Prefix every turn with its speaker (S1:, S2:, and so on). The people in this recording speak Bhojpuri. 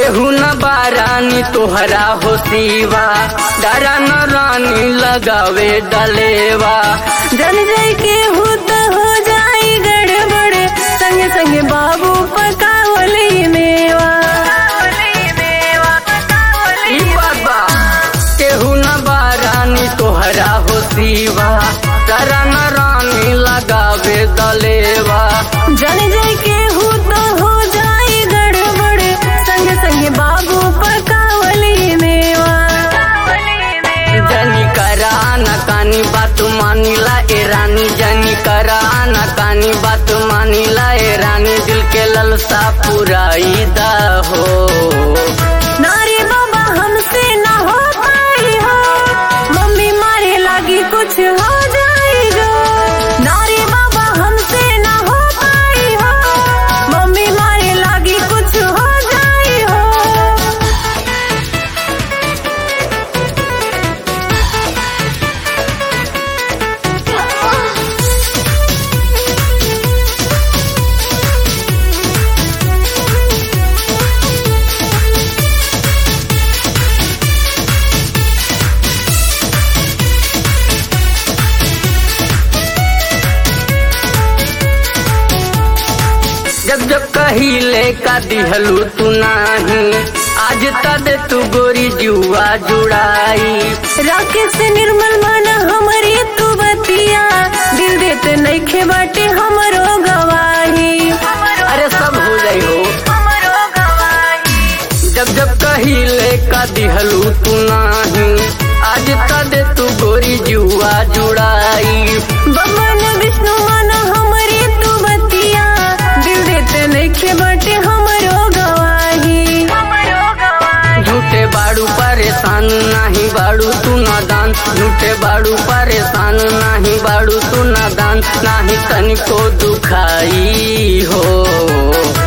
S1: केहू न बारानी तोहरा हो सीवा डरा न रानी लगावे डलेवा
S2: जन जाई के हो तो हो जाई गड़बड़ संगे संगे बाबू पकावली मेवा
S1: ई बाबा केहू न बारानी तोहरा हो सीवा डरा न रानी लगावे डलेवा
S2: जन जाई के हो तो हो जाई गड़बड़ संगे संगे बाबू पकावली मेवा
S1: जनी करा न कानी बात मानिला ए रानी जनी करा न कानी बात मानिला ए रानी दिल के ललसा पुराई दा हो
S2: नारी बाबा हमसे ना हो पाई हो मम्मी मारे लागी कुछ हो जाएगा नारी बाबा हमसे ना हो पाई हो मम्मी मारे लागी कुछ हो जाई हो
S1: जब जब कहिले का दिहलू तू नाही आज तद तू गोरी जुआ जुड़ाई
S2: राकेश निर्मल मन हमारी तू बतिया दिल देते नइखे बाटे हमरो गवाही
S1: अरे सब हो जाई हो जब जब कहिले का दिहलू तू नाही आज तद तू गोरी जुआ जुड़ाई
S2: बमन विष्णु मन हमारी तू बतिया दिल देते नइखे बाटे हमरो गवाही
S1: झूठे बाड़ू परेशान नाही बाड़ू तू नादान झूठे बाड़ू परेशान नाही बाड़ू तू नादान नाही तनिको दुखाई हो